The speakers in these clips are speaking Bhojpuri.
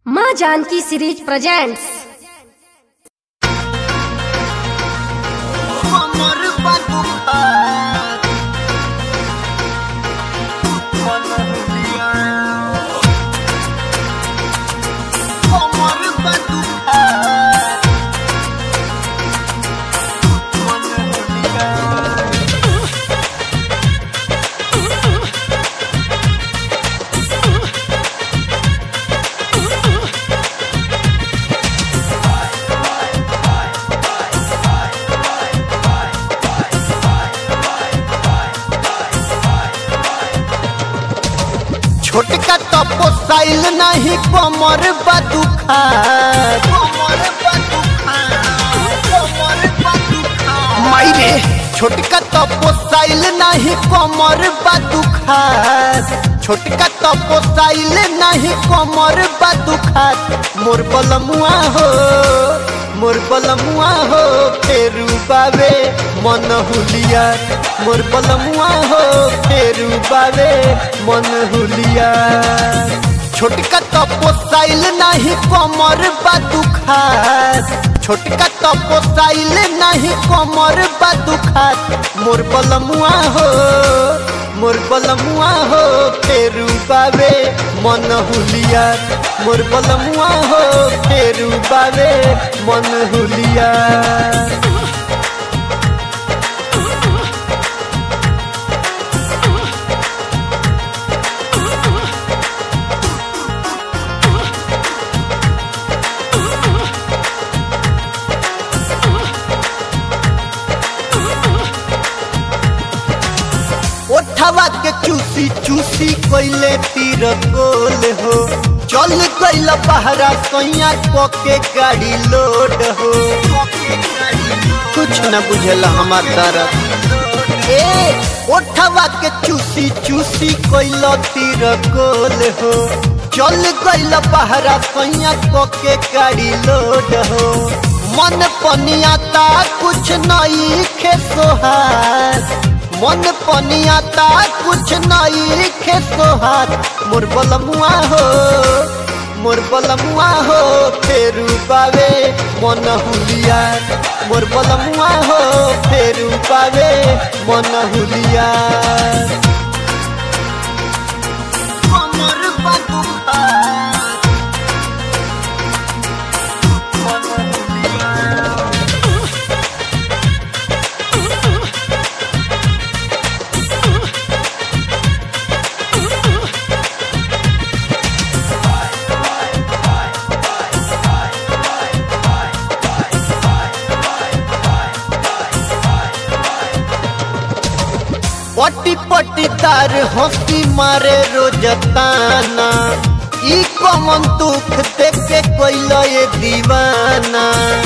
माँ जानकी सीरीज प्रेजेंट्स हमर बदुहार मनहुलिया हमर बदुहार मनहुलिया छोटका तपो साइल नहीं कमर बदुखार कमर बदुखार कमर बदुखार माइरे छोटका तपो साइल नहीं कमर बदुखार छोटका तपो साइल नहीं कमर बदुखार मोर बलमुआ हो मोर बलमुआ हो फेरू बावे मन हुलिया मोर बलमुआ हो फेरू बावे मन हुलिया छोटका तपो साइल नहीं कमर बदुखार छोटका तपो साइल नहीं कमर बदुखार मोर बलमुआ हो मोर बलमुआ हो फेरू बावे मन हुलिया मोर बलमुआ हो फेरू बावे मन हुलिया ओठवा के चूसी चूसी कोइले तीर गोल हो चल गइल पहरा सैया क के गाड़ी लोड हो कुछ न बुझल हमार दर्द ए ओठवा के चूसी चूसी कोइल तीर गोल हो चल गइल पहरा सैया क के गाड़ी लोड हो मन पनियाता कुछ नई खे सोहार मन पनियाता कुछ नई खे सोहार मोर बलमुआ हो मोर बलमुआ हो फेरू पावे मन हुलिया मोर बलमुआ हो फेरू पावे मन हुलिया हमर बदुहार मन हुलिया पट्टी पट्टी तार हंसी मारे रोजताना ई कमन दुख देख के कोइल ये दीवाना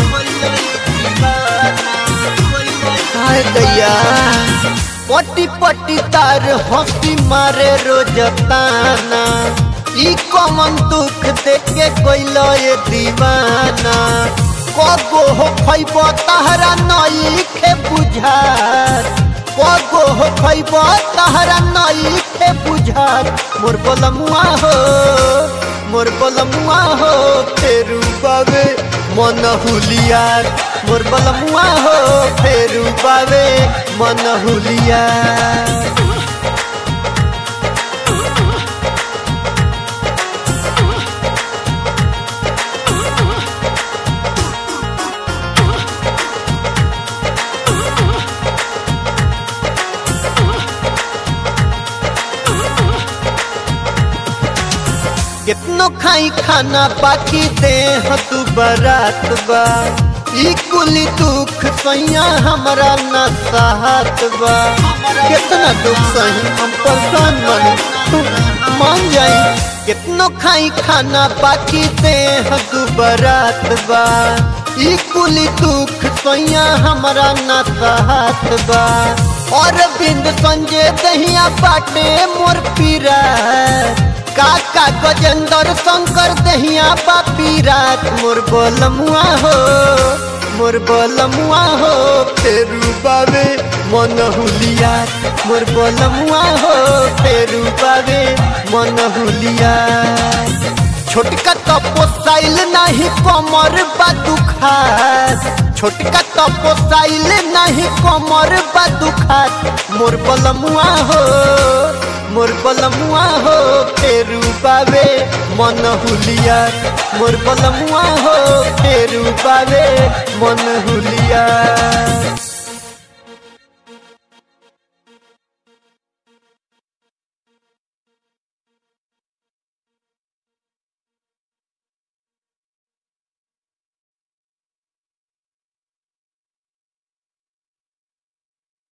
हाय दैया पट्टी पट्टी तार हंसी मारे रोजताना ई कमन दुख देख के कोइल ये दीवाना कगो हो खैब तहरा नई खे बुझार कगो हो खैब तहरा नई खे बुझार मोर बलमुआ हो मोर बलमुआ हो फेरू बावे मन हुलियार मोर बलमुआ हो फेरू बावे मन हुलियार कितनो खाई खाना बाकी दे तू बरात बा ई कुली दुख सैया हमरा न साहत बा कितना दुख सही हम परेशान बनी तू मान जाई कितनो खाई खाना बाकी दे तू बरात बा ई कुली दुख सैया हमरा न साहत बा और बिंद संजय दहिया बाटे मोर पीरा काका गजेंद्र शंकर दहिया बापी रात मोर बोलमुआ हो मोर बोलमुआ हो फेरू बावे मन हुलिया मोर बोलमुआ हो फेरू बावे मन हुलिया छोटका तो पोसाइल नहीं कमर बा दुखात छोटका तो पोसाइल नहीं कमर बा दुखात मोर बलमुआ हो मोर बलमुआ हो फेरू बावे मन हुलिया मोर बलमुआ हो फेरू बावे मन हुलिया